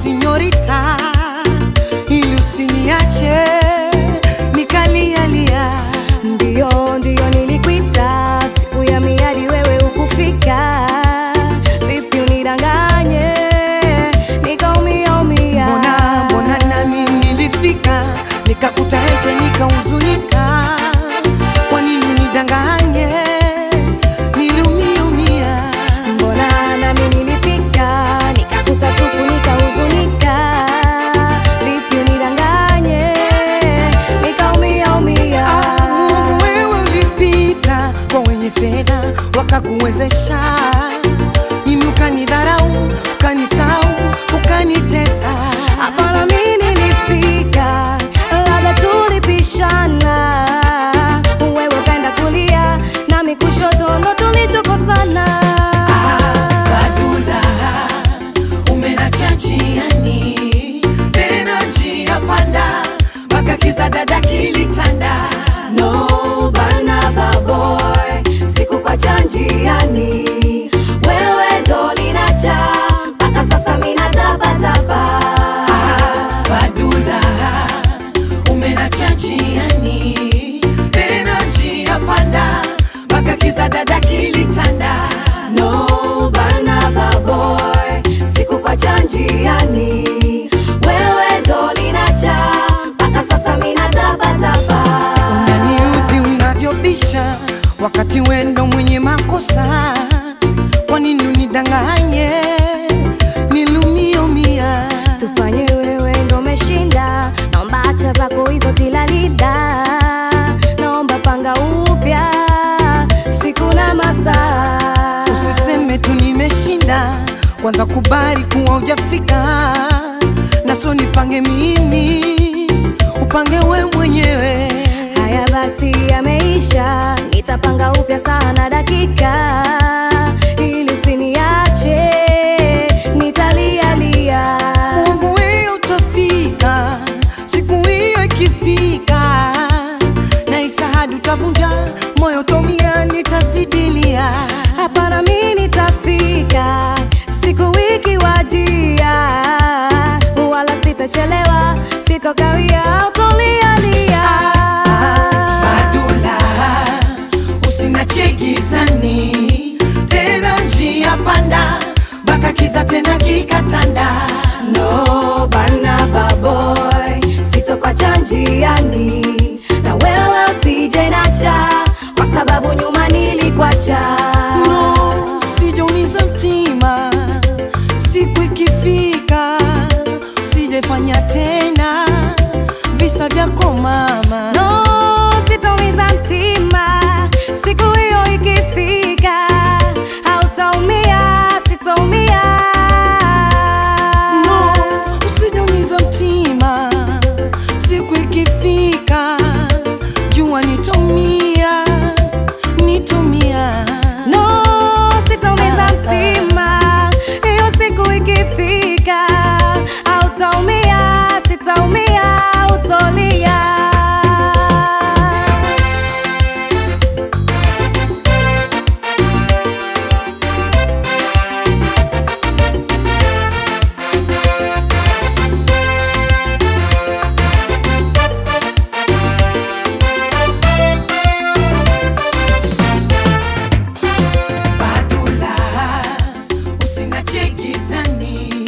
sinyorita, ili usiniache nikalialia. Ndiyo, ndiyo nilikuita siku ya miadi, wewe ukufika. Vipi unidanganye nikaumia umia? Mbona mbona nami nilifika nikakuta ete nikahuzunika. Kwa nini unidanganye? Niliumia Mbona nami nilifika nikakuta tupu nikahuzunika. Vipi unidanganye nikaumia umia? Mungu, wewe ulipita kwa wenye fedha wakakuwezesha, mimi ukanidharau, ukanisau, ukanitesa. Hapana, mimi nilifika, labda tulipishana, wewe ukaenda kulia nami kushoto, ndo tulichokosana. Badula, umenacha njiani, tena njia panda, mpaka kiza dada kilitanda. No Barnaba boy, sikukuacha njiani, wewe ndo linacha mpaka sasa mina tabataba. Badula, umenacha njiani, tena njia panda, mpaka kiza dada kilitanda. No Barnaba boy, sikukuacha njiani, wewe ndo linacha mpaka sasa mina tabataba. Unaniudhi unavyobisha wakati wendo mwenye makosa. Kwa nini unidanganye? Niliumia tufanye wewe ndo umeshinda, naomba acha zako hizo tilalila, naomba panga upya siku na masaa. Usiseme tu nimeshinda, kwanza kubali kuwa hujafika, na sio nipange mimi, upange we mwenyewe. Haya basi, yameisha, nitapanga upya saa na dakika, ili usiniache nitalialia. Mungu wewe utafika, siku hiyo ikifika, na isahadi utavunja moyo, tomia nitazidilia. Hapana, mi nitafika siku wiki wadia, wala sitachelewa, sitokawia, utolialia. Badula, usinache gizani tena, njia panda mpaka kiza tena kikatanda. No Barnaba boy, sitokwacha njiani, na wewe usije nacha, kwa sababu nyuma nilikwacha. No, sijaumiza mtima, siku ikifika usijefanya tena visa vyako mama. No, sitaumiza mtima, siku hiyo ikifika, hautaumia, sitaumia. No, usijaumiza mtima, siku ikifika jua nitomia, nitomia. No, sitaumiza mtima, hiyo siku ikifika, hautaumia, sitaumia, hautolia. Badula, usinache gizani